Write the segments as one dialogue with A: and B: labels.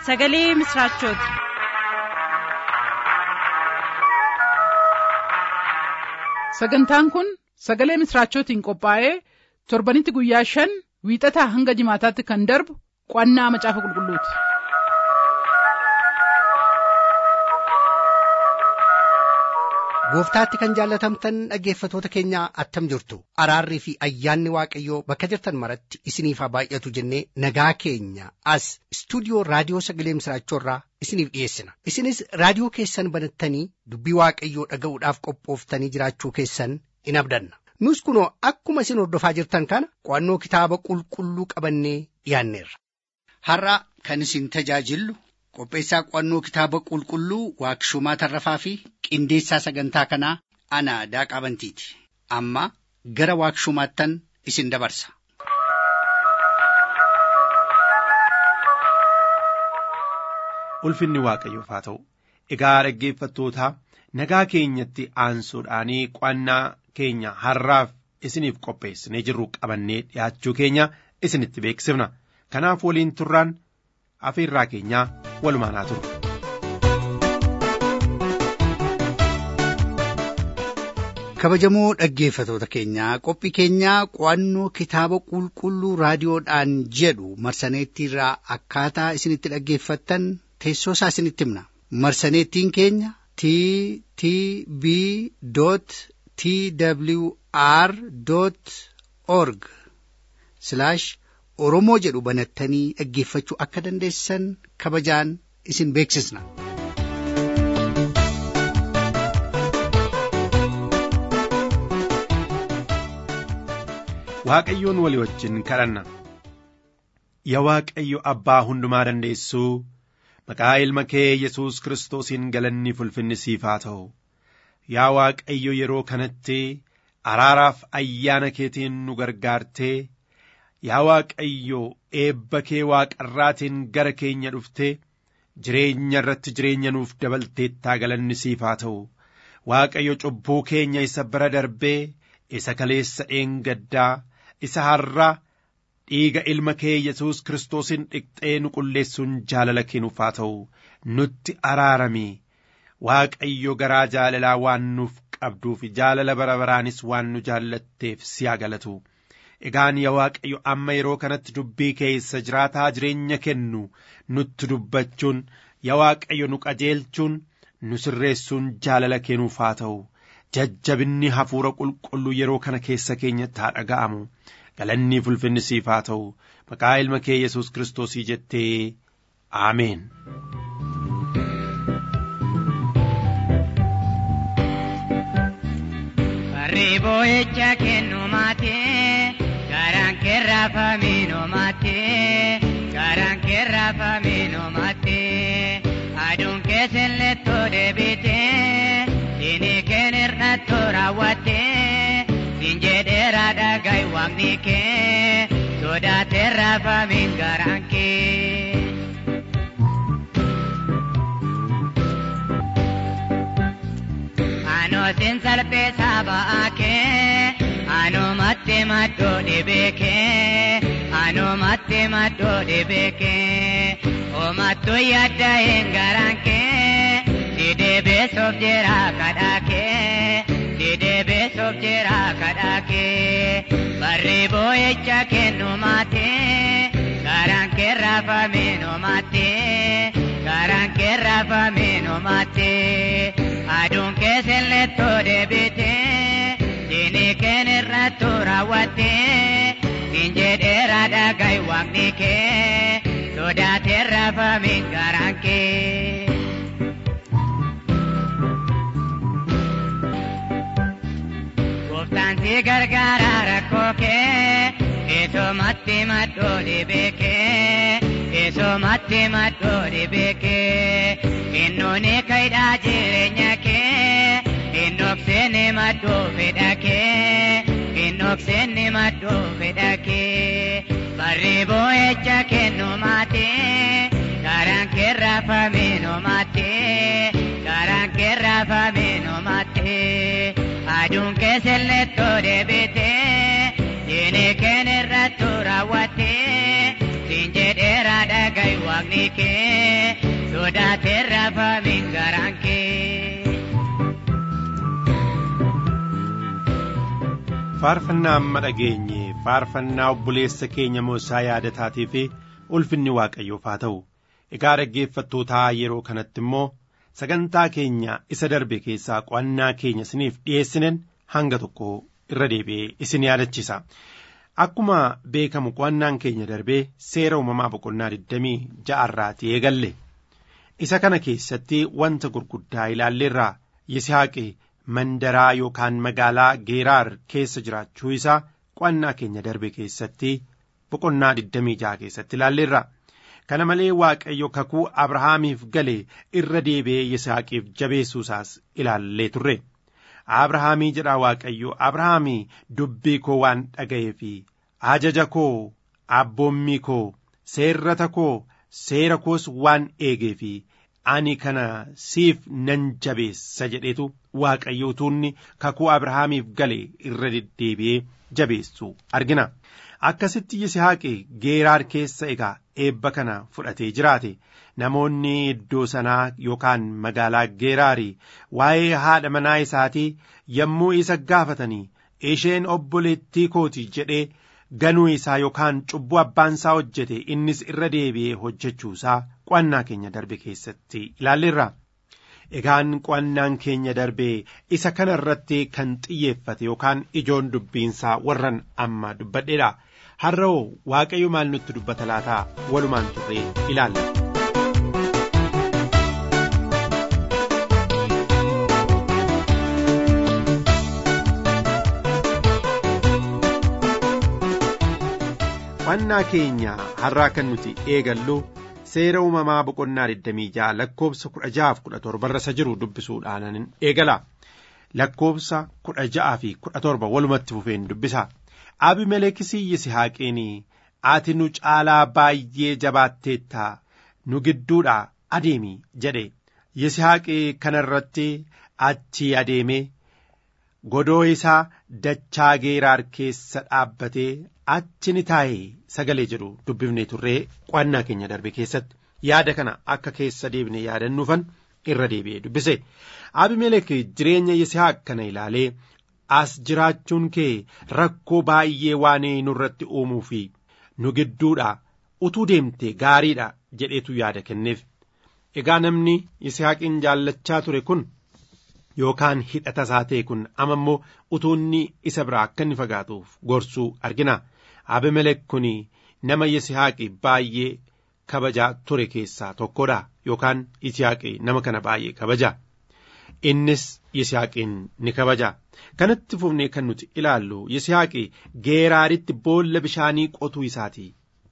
A: sagalee misiraachooti.
B: sagantaan kun sagalee misiraachootiin qophaa'ee torbanitti guyyaa shan wiixataa hanga jimaataatti kan darbu qo'annaa macaafa qulqulluuti.
C: gooftaatti kan jaallatamtan dhaggeeffatoota keenya attam jirtu araarrii fi ayyaanni waaqayyoo bakka jirtan maratti isiniif haa baay'atu jennee nagaa keenya as istuudiyoo raadiyoo sagalee misiraachoorraa isiniif dhiyeessina isinis raadiyoo keessan banattanii dubbii waaqayyoo dhaga'uudhaaf qophooftanii jiraachuu keessan in abdanna nus kunoo akkuma isin hordofaa jirtan kana qo'annoo kitaaba qulqulluu qabannee dhiyaanneerra.
D: har'a kan isin tajaajillu qopheessaa qo'annoo kitaaba qulqulluu waaqshumaa tarrafaa fi qindeessaa sagantaa kanaa ana daaqaa bantiiti amma gara waaqshumaattan isin dabarsa.
E: ulfinni waaqayyoof haa ta'u egaa dhaggeeffattootaa nagaa keenyatti aansuudhaanii qo'annaa keenya har'aaf isiniif qopheessinee jirru qabannee dhiyaachuu keenya isinitti beeksifna kanaaf waliin turraan afeerraa keenyaa walumaan haa turu.
C: kabajamoo dhaggeeffatoota keenyaa qophii keenyaa qo'annoo kitaaba qulqulluu raadiyoodhaan jedhu marsaneettiirraa akkaataa isinitti dhaggeeffattan teessoo isaa isinitti himna marsaneettiin keenya t t b t w r org oromoo jedhu banattanii dhaggeeffachuu akka dandeessan kabajaan isin beeksisna.
E: waaqayyoon walii wajjin kadhanna yaa waaqayyo abbaa hundumaa dandeessuu maqaa ilma kee yesus kiristoosiin galanni ulfinni siif haa ta'u yaa waaqayyo yeroo kanatti araaraaf ayyaana keetiin nu gargaartee yaa waaqayyo eebba kee waaqarraatiin gara keenya dhuftee jireenya irratti jireenya nuuf dabalteettaa galanni siif haa ta'u waaqayyo cubbuu keenya isa bira darbee isa kaleessa dheengaddaa isa har'a dhiiga ilma kee yesus kiristoosiin dhiqxee nu qulleessuun jaalala kennuuf haa ta'u nutti araarami waaqayyo garaa jaalalaa waan nuuf qabduuf jaalala bara baraanis waan nu jaallatteef si haa galatu egaan yaa waaqayyo amma yeroo kanatti dubbii keessa jiraataa jireenya kennu nutti dubbachuun yaa waaqayyo nu qajeelchuun nu sirreessuun jaalala kennuuf haa ta'u jajjabinni hafuura qulqulluu yeroo kana keessa keenyatti haa dhaga'amu galanni ulfinni siif haa ta'u maqaa ilma kee yesus kiristoosii jettee aameen.
F: Arriboo jecha kennu maatee garaan keerraa famiinoo maatee garaan keerraa famiinoo maatee aduun keessan lettoo deebitee diinii keen hir'attoo raawwattee siin jedheeraa dhaga'i waaqni kee sodaateerraa famiin garaan kee. Anootiin salpheessaa ba'aa kee anoomatti maddoo dhibee kee anoomatti maddoo dhibee kee oomattuu yaadda hin garaan kee didee beesoof jira kadhaa kee didee beesoof jira kadhaa kee barri boo'icha kennu maatee garaan kee raafamee noomaatee garaan kee raafamee noomaatee. aduun keessan lettoo deebitee diinii keen irrattu raawwattee siin jedheera dhaga'i waaqni kee sodaatee raafamiin garaan kee. Gooftaan si gargaara rakkoo kee eesomatti maddoo dhibee kee eesomatti maddoo dhibee kee innooni kaydhaa jireenya kee innokseeni maddoo fedha kee innokseeni maddoo fedha kee barri boo'echa kennu maatee garaan keerraa famiinoo maatee garaan keerraa famiinoo maatee aduun keessan lettoo deebitee diinii keen irrattu raawwattee siin jedheera dhaga'i waaqni kee sodaatee rafameen garaan kee.
E: faarfannaa amma dhageenye faarfannaa obboleessa keenya moosaa yaadataatii fi ulfinni waaqayyoof haa ta'u egaa dhaggeeffattootaa yeroo kanatti immoo sagantaa keenya isa darbe keessaa qo'annaa keenya isiniif dhiyeessinen hanga tokko irra deebi'ee isin yaadachiisa akkuma beekamu qo'annaan keenya darbee seera uumamaa boqonnaa 26 irraatii eegalle isa kana keessatti wanta gurguddaa ilaalleerraa yisihaaqi mandaraa yookaan magaalaa geeraar keessa jiraachuu isaa qo'annaa keenya darbe keessatti boqonnaa 26 keessatti ilaalleerra kana malee waaqayyo kakuu abrahaamiif gale irra deebi'ee yisihaaqiif jabeessuu isaas ilaallee turre abrahaamii jedha waaqayyo abrahaamii dubbii koo waan dhaga'ee fi ajaja koo abboommii koo seerrata koo seera koos waan eegee fi ani kana siif nan jabeessa jedhetu waaqayyo utuunni kakuu abrahaamiif gale irra deddeebi'ee jabeessu argina akkasitti yisihaaqi geeraar keessa egaa eebba kana fudhatee jiraate namoonni iddoo sanaa yookaan magaalaa geeraarii waa'ee haadha manaa isaatii yommuu isa gaafatanii isheen obboleettii kooti jedhee ganuu isaa yookaan cubbuu abbaan isaa hojjete innis irra deebi'ee hojjechuu isaa qo'annaa keenya darbe keessatti ilaalleerra. Egaan qo'annaan keenya darbee isa kana irratti kan xiyyeeffate yookaan ijoon dubbiinsaa warran amma dubbadheedha. Har'oo Waaqayyo maal nutti dubbata laataa walumaan turree ilaalla. Qo'annaa keenya har'aa kan nuti eegallu seera uumamaa boqonnaa 26 lakkoobsa 16-17 irra jiru dubbisuudhaan eegala. Lakkoobsa 16 fi 17 walumatti fufeen dubbisa. Abimelekisii Yisihaaqiin ati nu caalaa baay'ee jabaatteetta nu gidduudhaa adeemi jedhe. Yisihaaqi kana irratti achi adeemee godoo isaa dachaa geeraar keessa dhaabbatee achi ni taa'e sagalee jedhu dubbifnee turree qo'annaa keenya darbe keessatti yaada kana akka keessa deebine yaadannuufan irra deebi'ee dubbise abimelek jireenya yisihaaq kana ilaalee as jiraachuun kee rakkoo baay'ee waan nurratti uumuu fi nu gidduudha utuu deemte gaariidha jedheetu yaada kenneef egaa namni yisihaaqiin jaallachaa ture kun yookaan hidhata isaa ta'e kun amma immoo utuunni isa biraa akka inni fagaatuuf gorsuu argina abimelek kun nama yisihaaqi baay'ee kabajaa ture keessaa tokkodha yookaan yisihaaqi nama kana baay'ee kabaja innis yisihaaqiin ni kabaja kanatti fufnee kan nuti ilaallu yisihaaqi geeraaritti boolla bishaanii qotuu isaati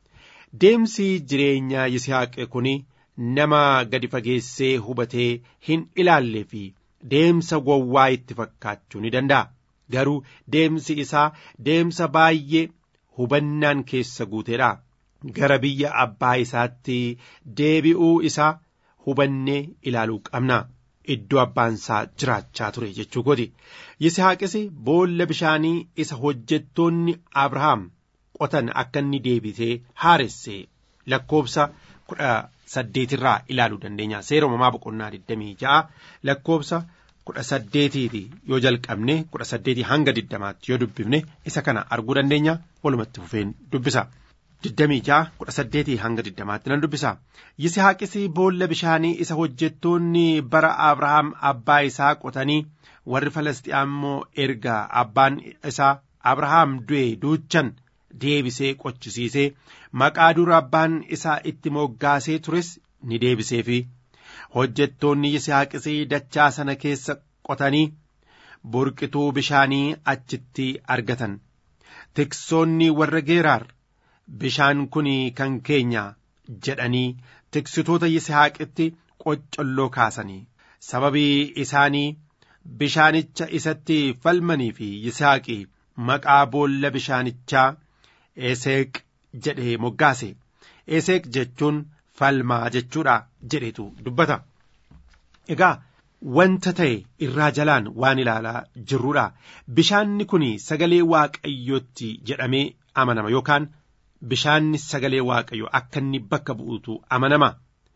E: deemsi jireenyaa yisihaaqi kun nama gadi fageessee hubatee hin ilaallee fi deemsa gowwaa itti fakkaachuu ni danda'a garuu deemsi isaa deemsa baay'ee hubannaan keessa guuteedha gara biyya abbaa isaatti deebi'uu isaa hubannee ilaaluu qabna iddoo abbaan isaa jiraachaa ture jechuu godhi yisihaaqis boolla bishaanii isa hojjettoonni abrahaam qotan akka inni deebisee haaresse lakkoobsa kudha saddeetirraa ilaaluu dandeenya seera uumamaa boqonnaa 26 lakkoobsa kudha saddeetiiti yoo jalqabne kudha saddeetii hanga diddamaatti yoo dubbifne isa kana arguu dandeenya walumatti fufeen dubbisa. digdamii ja'a kudha saddeetii hanga diddamaatti nan dubbisa yisihaaqis boolla bishaanii isa hojjettoonni bara abrahaam abbaa isaa qotanii warri falastiyaam immoo erga abbaan isaa abrahaam du'e duuchan deebisee qochisiisee maqaa dura abbaan isaa itti moggaasee tures ni deebiseefi hojjettoonni yisihaaqis dachaa sana keessa qotanii burqituu bishaanii achitti argatan tiksoonni warra geeraar bishaan kun kan keenya jedhanii tiksitoota yisihaaqitti qoccolloo kaasanii sababii isaanii bishaanicha isatti falmanii fi yisaaqi maqaa boolla bishaanichaa eseeq jedhee moggaase eseeq jechuun falmaa jechuudha jedhetu dubbata egaa wanta ta'e irraa jalaan waan ilaalaa jirruudha bishaanni kun sagalee waaqayyootti jedhamee amanama yookaan bishaanni sagalee waaqayyo akka inni bakka bu'utu amanama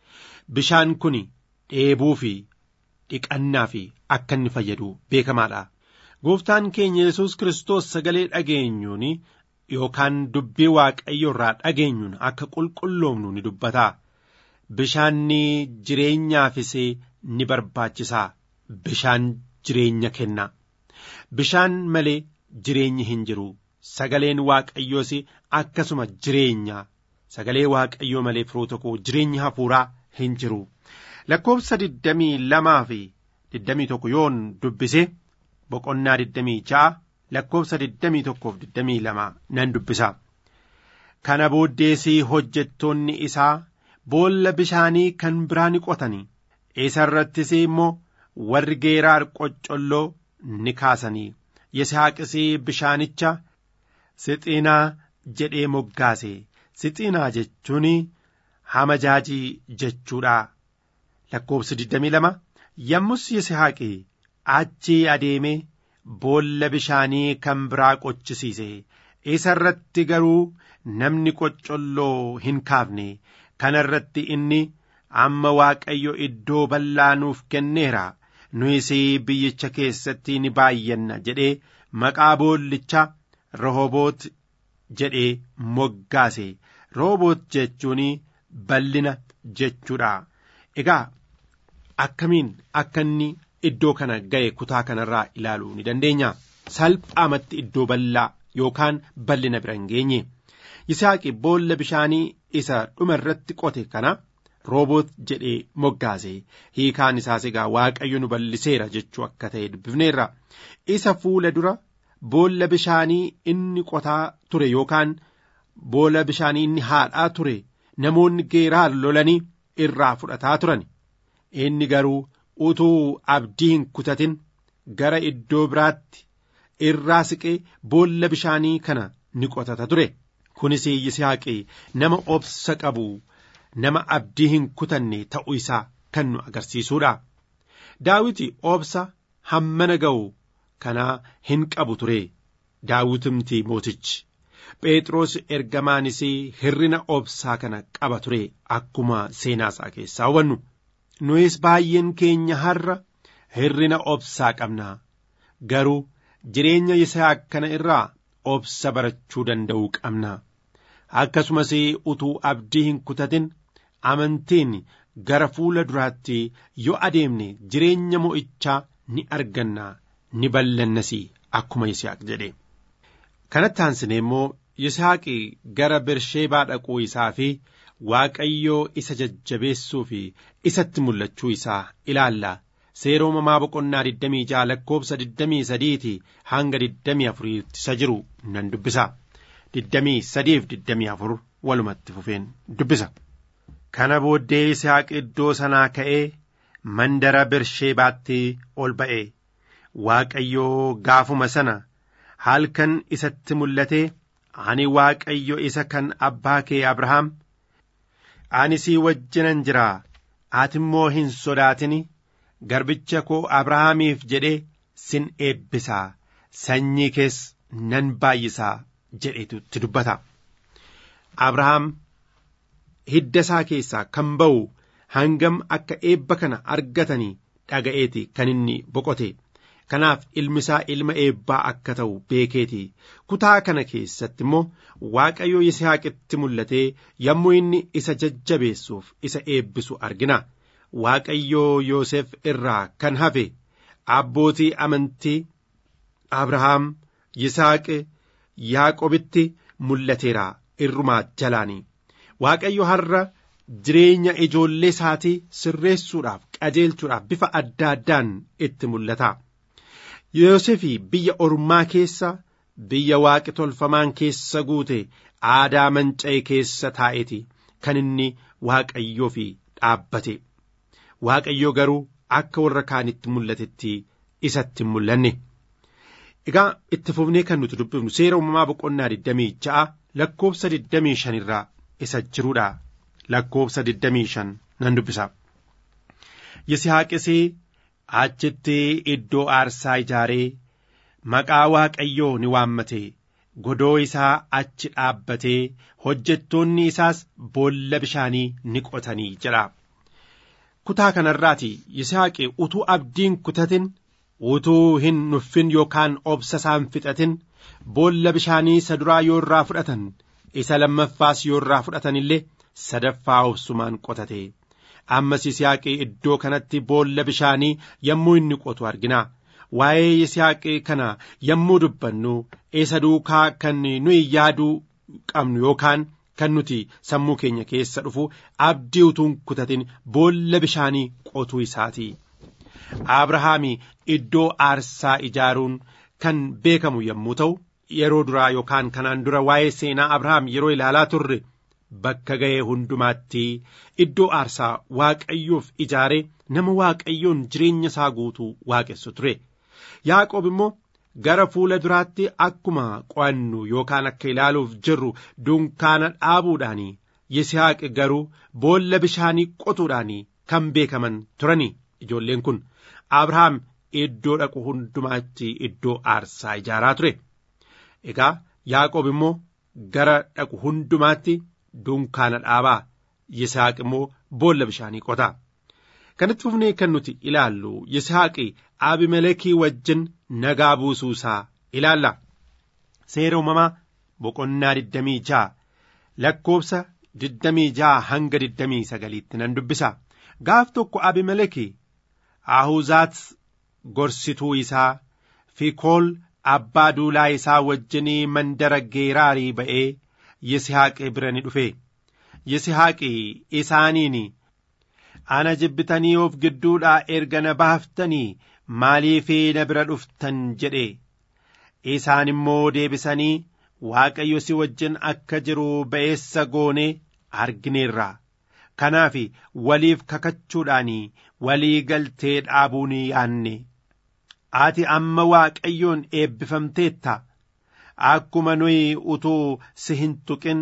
E: bishaan kun dheebuu fi dhiqannaa fi akka inni fayyadu beekamaadha. Gooftaan keenya Yesuus Kiristoos sagalee dhageenyuun yookaan dubbii waaqayyo irraa dhageenyuun akka qulqulloomnu ni dubbata. Bishaanni jireenyaafis ni barbaachisaa. Bishaan jireenya kenna. Bishaan malee jireenyi hin jiru. Sagaleen waaqayyoos akkasuma jireenya. Sagalee waaqayyoo malee firoota koo jireenyi hafuuraa hin jiru. Lakkoofsa digdamii lamaa fi digdamii tokko yoon dubbise boqonnaa digdamii ja'a lakkoofsa digdamii tokkoof digdamii lama nan dubbisa. Kana booddeesii hojjettoonni isaa boolla bishaanii kan biraa ni qotanii isa irrattis immoo warri geeraar qoccolloo ni kaasanii Yisaaqis bishaanicha sixinaa jedhee moggaase sixinaa jechuun hamajaajii jechuudha. Lakkoofsi 22 yommus Yisaaqi achii adeemee boolla bishaanii kan biraa qochisiise isa irratti garuu namni qoccolloo hin kaafne kana irratti inni amma waaqayyo iddoo bal'aa nuuf kenneera nuyis biyyicha keessatti ni baay'anna jedhee maqaa boollichaa Rehoboot jedhee moggaase Rehoboot jechuun bal'ina jechuudha. Egaa akkamiin akka inni iddoo kana ga'e kutaa kanarraa ilaaluu ni dandeenya. Salphaamatti iddoo bal'aa yookaan bal'ina bira hin geenye. Yisaaqi boolla bishaanii isa dhuma irratti qote kana rooboot jedhee moggaase hiikaan isaas egaa waaqayyo nu bal'iseera jechuu akka ta'e dubbifneerra. Isa fuula dura boolla bishaanii inni qotaa ture yookaan boolla bishaanii inni haadhaa ture namoonni geeraar lolanii irraa fudhataa turan. Inni garuu utuu abdii hin kutatin gara iddoo biraatti irraa siqee boolla bishaanii kana ni qotata ture. Kunis Yisaaqi nama obsa qabu nama abdii hin kutanne ta'uu isaa kan nu agarsiisuudha. Daawiti obsa hammana ga'u kanaa hin qabu ture. Daawitimti mootichi. Phexros ergamaanis hirrina obsaa kana qaba ture akkuma seenaa isaa keessaa hubannu. nuyis baay'een keenya har'a hirrina obsaa qabna garuu jireenya Yisaaq kana irraa obsa barachuu danda'uu qabna akkasumas utuu abdii hin kutatin amantiin gara fuula duraatti yoo adeemne jireenya mo'ichaa ni arganna ni bal'annas akkuma Yisaaq jedhe kanatti aansine immoo Yisaaqi gara Bersheebaa dhaquu isaa fi Waaqayyoo isa jajjabeessuu fi isatti mul'achuu isaa ilaalla. Seera uumamaa boqonnaa 26 lakkoofsa 23 hanga 24 isa jiru nan dubbisa. 23 fi 24 walumatti fufeen dubbisa. Kana booddee Isaaq iddoo sanaa ka'ee mandara Bersheebaatti ol ba'e. Waaqayyoo gaafuma sana halkan isatti mul'ate ani Waaqayyo isa kan abbaa kee Abrahaam. ani sii wajjinan jira ati immoo hin sodaatini garbicha koo abrahaamiif jedhee sin eebbisaa sanyii kees nan baay'isaa jedhetutti dubbata abrahaam hidda isaa keessaa kan ba'u hangam akka eebba kana argatanii dhaga'eeti kan inni boqote kanaaf ilmi isaa ilma eebbaa akka ta'u beekeeti kutaa kana keessatti immoo waaqayyo yisihaaqitti mul'atee yommuu inni isa jajjabeessuuf isa eebbisu argina waaqayyoo yoosef irraa kan hafe abbootii amantii abrahaam yisaaq yaaqobitti mul'ateera irrumaa jalaanii waaqayyo har'a jireenya ijoollee isaatii sirreessuudhaaf qajeelchuudhaaf bifa adda addaan itti mul'ata. Yoosefii biyya ormaa keessa biyya waaqi tolfamaan keessa guute aadaa manca'e keessa taa'eeti kan inni waaqayyoo fi dhaabbate. Waaqayyoo garuu akka warra kaanitti mul'atetti isatti hin mul'anne. Egaa itti fufnee kan nuti dubbifnu seera uumamaa boqonnaa 26 lakkoofsa 25 irraa isa jiruudha. Lakkoofsa 25 nan dubbisa. Yisihaaqis achitti iddoo aarsaa ijaaree maqaa waaqayyoo ni waammate godoo isaa achi dhaabbatee hojjettoonni isaas boolla bishaanii ni qotanii jedha. kutaa kanarraati Yisaaqi utuu abdiin kutatin utuu hin nuffin yookaan obsa isaan fixatin boolla bishaanii isa duraa yoo irraa fudhatan isa lammaffaas yoo irraa fudhatan illee sadaffaa obsumaan qotate ammas Yisihaaqi iddoo kanatti boolla bishaanii yommuu inni qotu argina. Waa'ee Yisihaaqi kana yommuu dubbannu isa duukaa kan nuyi yaaduu qabnu yookaan kan nuti sammuu keenya keessa dhufu abdii utuun kutatin boolla bishaanii qotuu isaati. Abrahaami iddoo aarsaa ijaaruun kan beekamu yommuu ta'u yeroo duraa yookaan kanaan dura waa'ee seenaa Abrahaam yeroo ilaalaa turre bakka ga'ee hundumaatti iddoo aarsaa waaqayyoof ijaaree nama waaqayyoon jireenya isaa guutuu waaqessu ture. Yaaqoob immoo gara fuula duraatti akkuma qo'annu yookaan akka ilaaluuf jirru dunkaana dhaabuudhaan Yisihaaq garuu boolla bishaanii qotuudhaan kan beekaman turani ijoolleen kun Abrahaam iddoo dhaqu hundumaatti iddoo aarsaa ijaaraa ture. Egaa Yaaqoob immoo gara dhaqu hundumaatti dunkaana dhaabaa Yisihaaq immoo boolla bishaanii qotaa. Kanatti fufnee kan nuti ilaallu Yisihaaqi Abimelekii wajjin nagaa buusuu isaa ilaalla. Seera uumamaa boqonnaa digdamii ja'a lakkoofsa digdamii ja'a hanga digdamii sagaliitti nan dubbisa. Gaaf tokko Abimelekii Ahuzaat gorsituu isaa Fikool abbaa duulaa isaa wajjinii mandara geeraarii ba'ee Yisihaaqi bira ni dhufe. Yisihaaqi isaaniin ana jibbitanii of gidduudhaa erga na baaftanii maaliifii na bira dhuftan jedhe isaan immoo deebisanii waaqayyo si wajjin akka jiru ba'eessa goone argineerra kanaaf waliif kakachuudhaan walii galtee dhaabuu ni yaanne ati amma waaqayyoon eebbifamteetta akkuma nuyi utuu si hin tuqin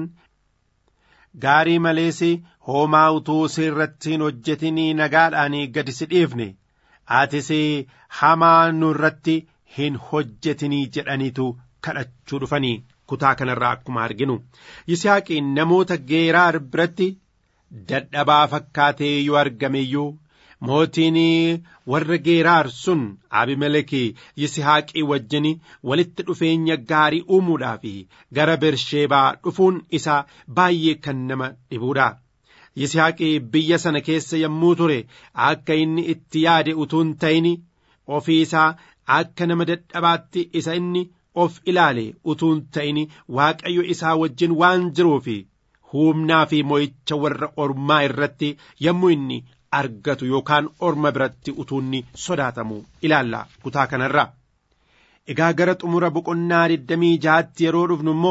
E: gaarii malees hoomaa utuu si irratti hin hojjetinii nagaadhaan gadi si dhiifne atis hamaa nu irratti hin hojjetinii jedhaniitu kadhachuu dhufanii kutaa kanarraa akkuma arginu yisihaaqiin namoota geeraar biratti dadhabaa fakkaatee yoo argame iyyuu mootiin warra geeraar sun abimelekii yisihaaqii wajjin walitti dhufeenya gaarii uumuudhaaf gara bersheebaa dhufuun isaa baay'ee kan nama dhibuudha. Yisihaaqii biyya sana keessa yommuu ture akka inni itti yaade utuun ta'in ofii isaa akka nama dadhabaatti isa inni of ilaale utuun ta'in waaqayyo isaa wajjin waan jiruuf humnaa fi mo'icha warra ormaa irratti yommuu inni argatu yookaan orma biratti utuunni sodaatamu ilaalla kutaa kanarra. Egaa gara xumura boqonnaa digdamii jaatti yeroo dhufnu immoo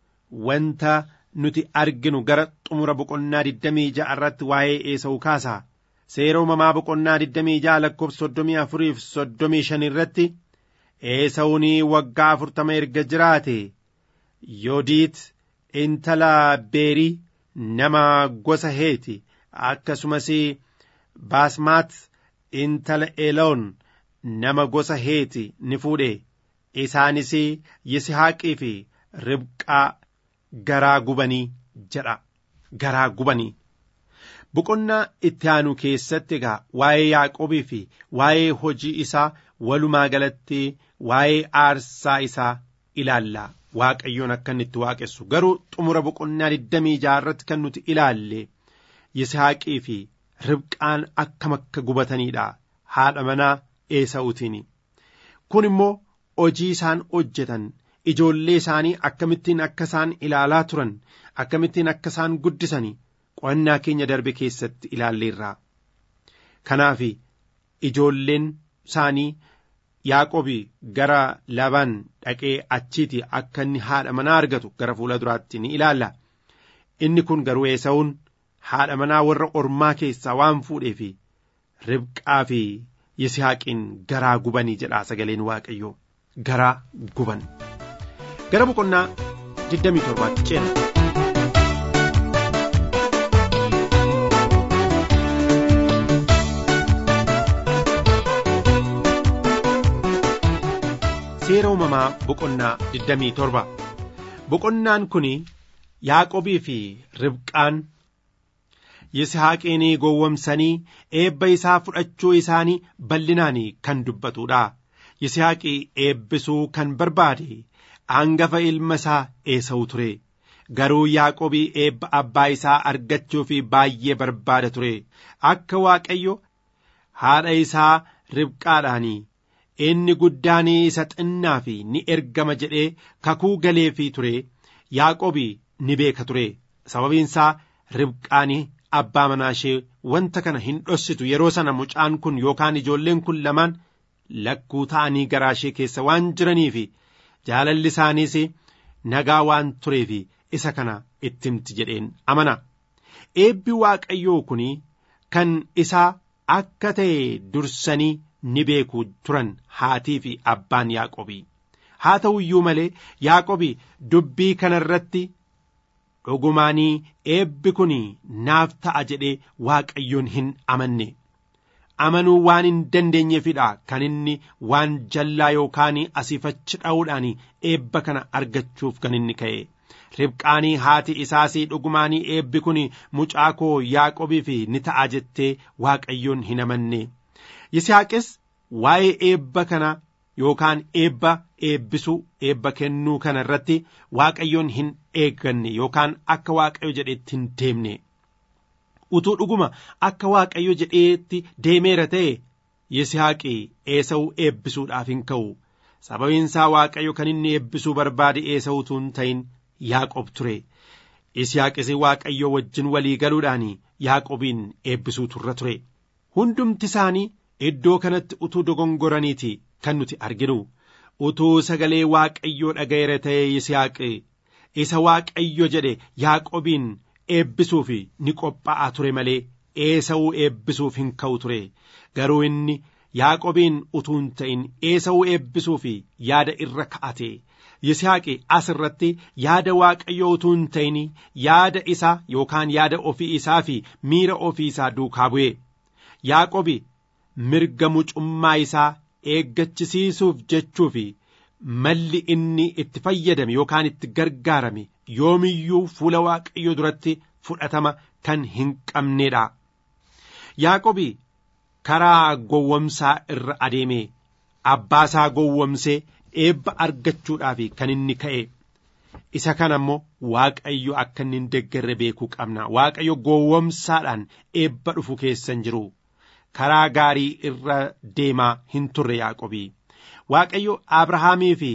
E: wanta nuti arginu gara xumura boqonnaa digdamii ja'a irratti waa'ee eesa'u kaasa. Seera uumamaa boqonnaa digdamii ja'a lakkoofsa soddomii afurii fi soddomii shan irratti eesa'uun waggaa afurtama erga jiraate yoodiit intala beerii nama gosa heeti akkasumas baasmaat intala eloon nama gosa heeti ni fuudhe isaanis yisihaaqii fi ribqaa garaa gubanii jedha garaa gubanii boqonnaa itti aanu keessatti egaa waa'ee yaaqobii fi waa'ee hojii isaa walumaa galatti waa'ee aarsaa isaa ilaalla waaqayyoon akka inni itti waaqessu garuu xumura boqonnaa digdamii jaarratti kan nuti ilaalle yisaaqii fi ribqaan akkam akka gubataniidha haadha manaa eesa'uutiin kun immoo hojii isaan hojjetan ijoollee isaanii akkamittiin akka isaan ilaalaa turan akkamittiin akka isaan guddisanii qo'annaa keenya darbe keessatti ilaalleerra kanaaf ijoolleen isaanii yaaqobi gara labaan dhaqee achiiti akka inni haadha manaa argatu gara fuula duraatti ni ilaalla inni kun garuu eesa'uun haadha manaa warra ormaa keessaa waan fuudhee fi ribqaa fi yisihaaqiin garaa gubanii jedha sagaleen waaqayyoo garaa guban gara boqonnaa 27tti ceena. seera uumamaa boqonnaa 27 boqonnaan kun yaaqobii fi ribqaan Yisihaaqiin gowwomsanii eebba isaa fudhachuu isaanii bal'inaan kan dubbatudha. Yisihaaqi eebbisuu kan barbaade hangafa ilma isaa Esawu ture. Garuu Yaaqobii eebba abbaa isaa argachuuf baay'ee barbaada ture. Akka Waaqayyo haadha isaa Ribqaadhaan inni guddaan isa xinnaa fi ni ergama jedhee kakuu galeefii ture. Yaaqobii ni beeka ture. Sababiin isaa Ribqaan abbaa manaa ishee wanta kana hin dhossitu yeroo sana mucaan kun yookaan ijoolleen kun lamaan lakkuu ta'anii garaa ishee keessa waan jiraniif jaalalli isaaniis nagaa waan tureef isa kana itti himti jedheen amana. Eebbi Waaqayyoo kun kan isaa akka ta'e dursanii ni beeku turan haatii fi abbaan Yaaqobii. Haa ta'u iyyuu malee Yaaqobii dubbii kana irratti dhugumaanii eebbi kun naaf ta'a jedhee Waaqayyoon hin amanne. Amanuu waan hin dandeenyeefidha kan inni waan jallaa yookaan asiifachi dha'uudhaan eebba kana argachuuf kan inni ka'e. Ribqaanii haati isaas dhugumaanii eebbi kun mucaa koo Yaaqobiif ni ta'a jettee Waaqayyoon hin amanne. Yisihaaqis waa'ee eebba kana yookaan eebba eebbisuu eebba kennuu kana irratti Waaqayyoon hin eegganne yookaan akka Waaqayyo jedheetti hin deemne. Utuu dhuguma akka Waaqayyo jedheetti deemeera ta'e Yisihaaqi Eesawuu eebbisuudhaaf hin ka'u. Sababiin isaa Waaqayyo kan inni eebbisuu barbaade Eesawutu hin ta'in Yaaqob ture. Yisihaaqis Waaqayyo wajjin walii galuudhaan Yaaqobiin eebbisuu turra ture. Hundumti isaanii iddoo kanatti utuu dogongoraniiti kan nuti arginu. Utuu sagalee Waaqayyoo dhaga'eera ta'e Yisihaaqi isa Waaqayyo jedhe Yaaqobiin eebbisuuf ni qophaa'aa ture malee Eesawuu eebbisuuf hin ka'u ture. Garuu inni Yaaqobiin utuu hin ta'in Eesawuu eebbisuuf yaada irra ka'ate. Yisihaaqi as irratti yaada Waaqayyoo utuu hin ta'in yaada isaa yookaan yaada ofii isaa fi miira ofii isaa duukaa bu'e. Yaaqobi mirga mucummaa isaa eeggachisiisuuf jechuuf malli inni itti fayyadame yookaan itti gargaarame yoomiyyuu fuula Waaqayyoo duratti fudhatama kan hin qabneedha. Yaaqobi karaa gowwomsaa irra adeeme abbaasaa gowwomsee eebba argachuudhaaf kan inni ka'e. Isa kana immoo Waaqayyo akka inni hin deeggarre beekuu qabna. Waaqayyo gowwomsaadhaan eebba dhufu keessan jiru. Karaa gaarii irra deemaa hin turre Yaaqobii. Waaqayyo Abrahaamii fi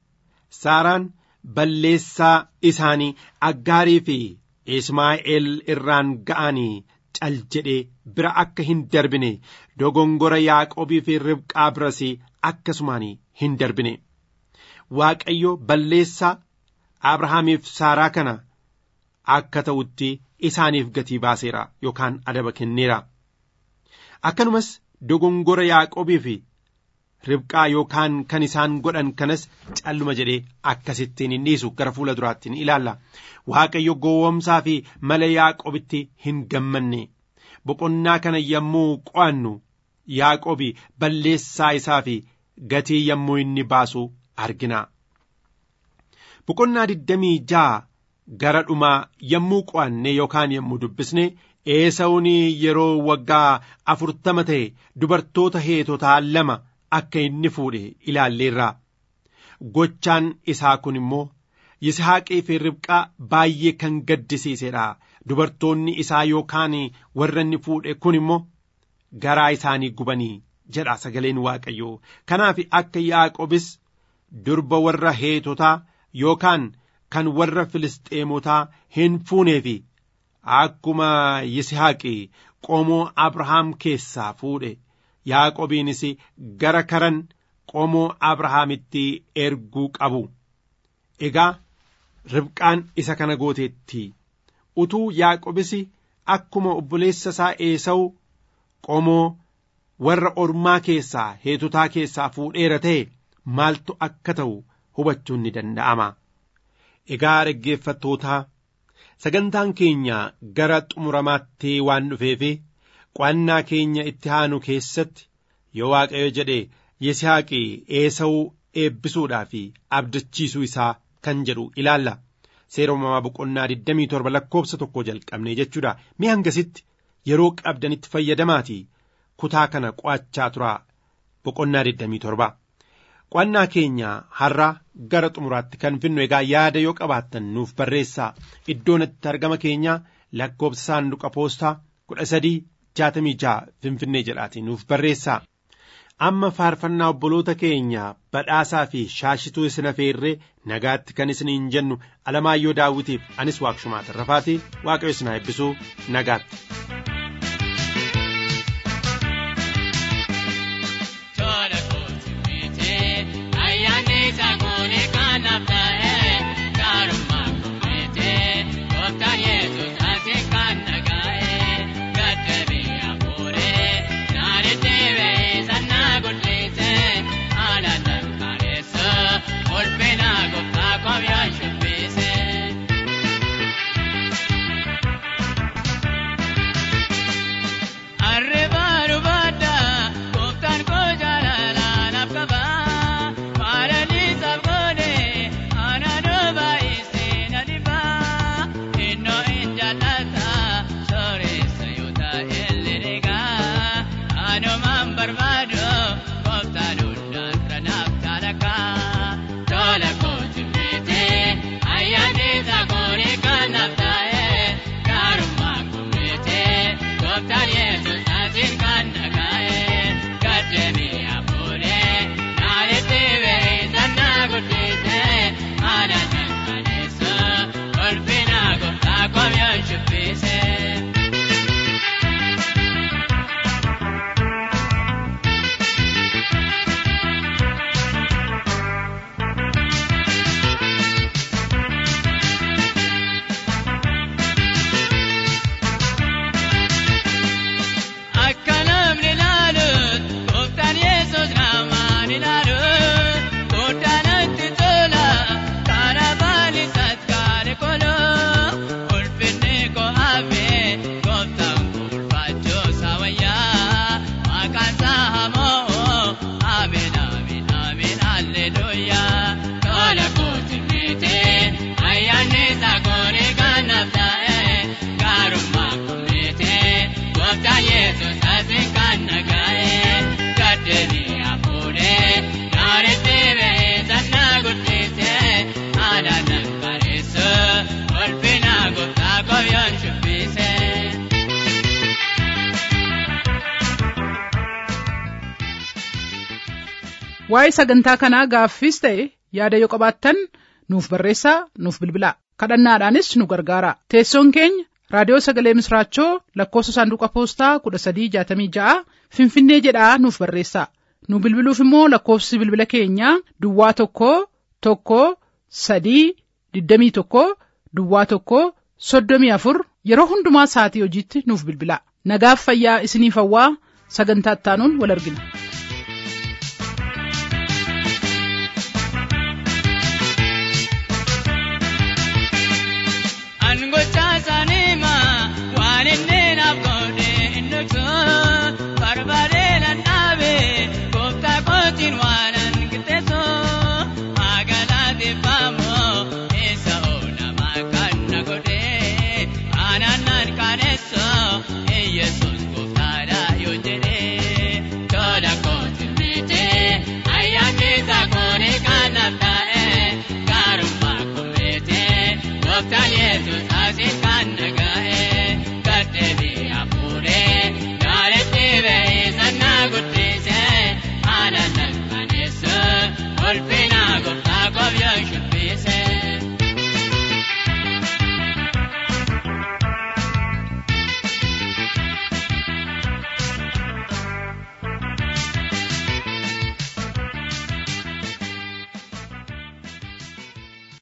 E: Saaraan balleessaa isaanii aggaarii fi Ismaa'eel irraan ga'anii cal jedhee bira akka hin darbine dogongora Yaaqobii fi Ribqaa biras akkasumaan hin darbine. Waaqayyo balleessaa Abrahaamiif Saaraa kana akka ta'utti isaaniif gatii baaseera yookaan adaba kenneera. Akkanumas dogongora Yaaqobii fi Ribqaa yookaan kan isaan godhan kanas calluma jedhee akkasittiin hin dhiisu gara fuula duraatti ni ilaalla. Waaqayyo gowwomsaa fi mala Yaaqobitti hin gammanne. Boqonnaa kana yommuu qo'annu Yaaqobi balleessaa isaa fi gatii yommuu inni baasu argina. Boqonnaa digdamii ja'a gara dhumaa yommuu qo'anne yookaan yommuu dubbisne Eesawun yeroo waggaa afurtama ta'e dubartoota heetotaa lama akka inni fuudhe ilaalleerra. Gochaan isaa kun immoo Yisihaaqii fi Ribqaa baay'ee kan gaddisiisedha. Dubartoonni isaa yookaan warra inni fuudhe kun immoo garaa isaanii gubanii jedha sagaleen Waaqayyoo. Kanaaf akka Yaaqobis durba warra heetotaa yookaan kan warra Filisxeemotaa hin fuuneefi akkuma Yisihaaqi qomoo Abrahaam keessaa fuudhe Yaaqobiinis gara karan qomoo Abrahaamitti erguu qabu. Egaa Ribqaan isa kana gooteetti utuu Yaaqobis akkuma obboleessa isaa Eesawu qomoo warra ormaa keessaa heetotaa keessaa fuudheera ta'e maaltu akka ta'u hubachuun ni danda'ama. Egaa dhaggeeffattootaa sagantaan keenya gara xumuramaatti waan dhufeefi qo'annaa keenya itti aanu keessatti yoo Waaqayyo jedhe Yisihaaqi Eesawuu eebbisuudhaa fi abdachiisuu isaa kan jedhu ilaalla. seera uumamaa boqonnaa 27 lakkoofsa tokko jalqabne jechuudha mee hangasitti yeroo qabdanitti fayyadamaatii kutaa kana qo'achaa turaa boqonnaa 27 qo'annaa keenya har'a gara xumuraatti kan finnu egaa yaada yoo qabaattan nuuf barreessaa iddoon itti argama keenyaa lakkoofsa saanduqa poostaa kudha sadii jaatamii ja'a finfinnee jedhaatii nuuf barreessaa amma faarfannaa obboloota keenya badhaasaa fi shaashituu isin afeerree nagaatti kan isiniin jennu alamaayyoo daawwitiif anis waaqshumaa tarrafaatii waaqayyo isin haa eebbisuu nagaatti.
B: waa'ee sagantaa kanaa gaaffiis ta'e yaada yoo qabaattan nuuf barreessaa nuuf bilbilaa kadhannaadhaanis nu gargaara teessoon keenya raadiyoo sagalee misraachoo lakkoofsa saanduqa poostaa kudha sadii jaatamii ja'a finfinnee jedhaa nuuf barreessaa nu bilbiluuf immoo lakkoofsi bilbila keenyaa duwwaa tokko tokko sadii digdamii tokko duwwaa tokko soddomii afur yeroo hundumaa sa'atii hojiitti nuuf bilbilaa nagaaf fayyaa isiniif hawwaa sagantaa ittaanuun wal argina.
F: Angochaa saanima waan inni naaf godhe inni tun barbaadee nan dhaabe gooftaa kootiin waan an qixxeessu magaalaa isa oolama kan na godhe aanaan nan kaane.